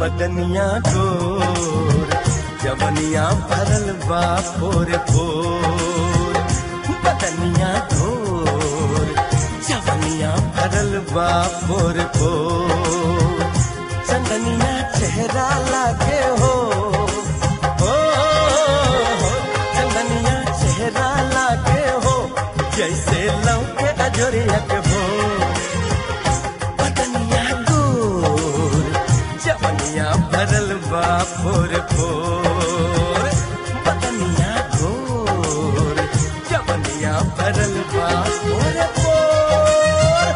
बदनिया गोर जवनिया भरल बा फोर फोर बदनिया गोर जवनिया भरल बा फोर फोर चंदनिया चेहरा लागे हो हो चंदनिया चेहरा लागे हो जैसे लौके अजोरिया के भोर बदनिया गोर जवनिया भरल बा फोर फोर बदनिया गोर जवनिया भरल बा फोर फोर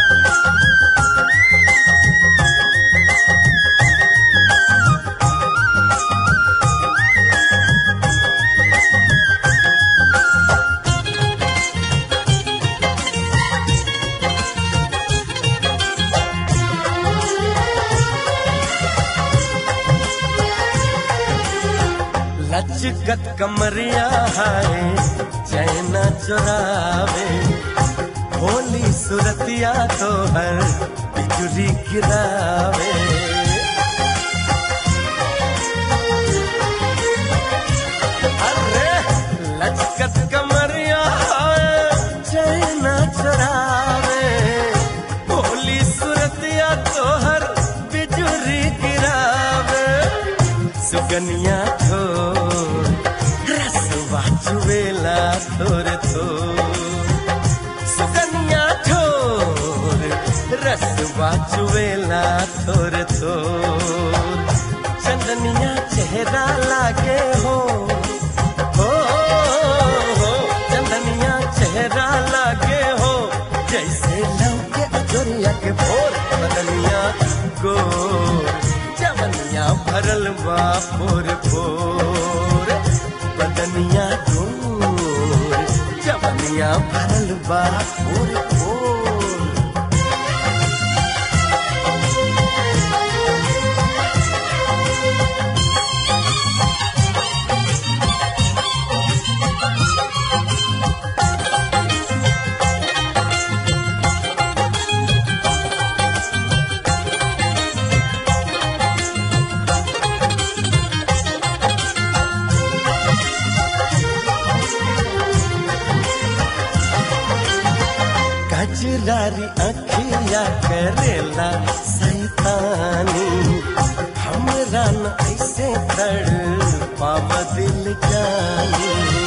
लचकत कमरिया है चैना चुरावे होली सुरतिया तो हर बिजुली गिरावे अरे लचकत कमरिया है चैना चुरावे होली सुरतिया तो हर बिजुली गिरावे सुगनिया थोर रसवा चुवेला थोर थोर सुगनिया थोर रसवा चुवेला थोर थोर चंदनिया चेहरा लागे हो हो हो चंदनिया चेहरा लागे हो जैसे लौके अजोरिया के भोर बदनिया गोर जवनिया भरल बा फोर फोर बदनिया गोर जवनिया भरल बा फोर फोर कजरारी अखिया करेला सैतानी हमरा न ऐसे तड़ पाव दिल जानी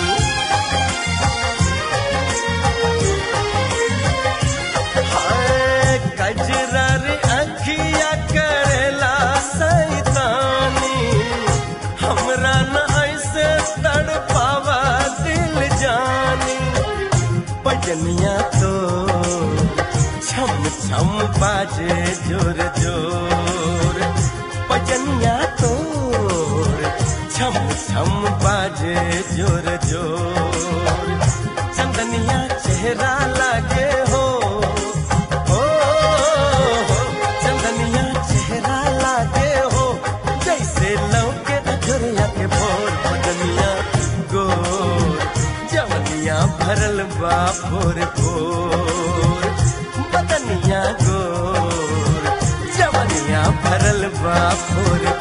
हाय, कजरारी अखिया करेला सैतानी हमरा न ऐसे तड़ पावा दिल जानी बजनिया तो छम छम बाजे जोर जोर बजनिया तो छम छम बाजे जोर जोर चंदनिया चेहरा लागे हो हो हो, चंदनिया चेहरा लागे हो जैसे लौके अजोरिया के भोर बदनिया गोर जवनिया भरल बा भोर भोर बदनिया गोर जवनिया भरल बा भोर